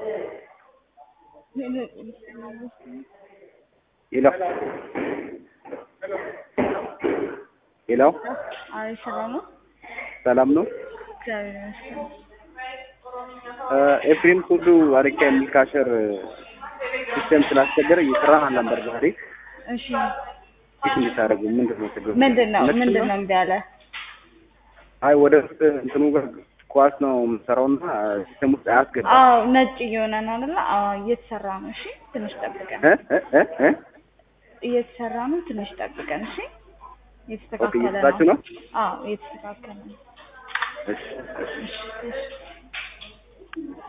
ሄሎ ሄሎ አይ ሰላም ነው። ሰላም ነው። እግዚአብሔር ይመስገን። ኤፍሬም ሁሉ አረቂያ የሚል ካሸር ሲስተም ስላስቸገረ እየሰራን አልነበር ዛሬ። እሺ ፊት እንድታደርጉ ምንድን ነው ችግሩ? ምንድን ነው እውነት ምንድን ነው እምቢ አለ? አይ ወደ ውስጥ እንትኑ ጋር ኳስ ነው የምሰራውና ሲስተም ውስጥ አያስገባም። አዎ ነጭ እየሆነ ነው አይደለ? አዎ እየተሰራ ነው። እሺ ትንሽ ጠብቀን። እ እ እ እ እየተሰራ ነው። ትንሽ ጠብቀን። እሺ ኦኬ እየተስተካከለ እየሰራችሁ ነው? አዎ እየተስተካከለ ነው። እሺ እሺ እሺ እሺ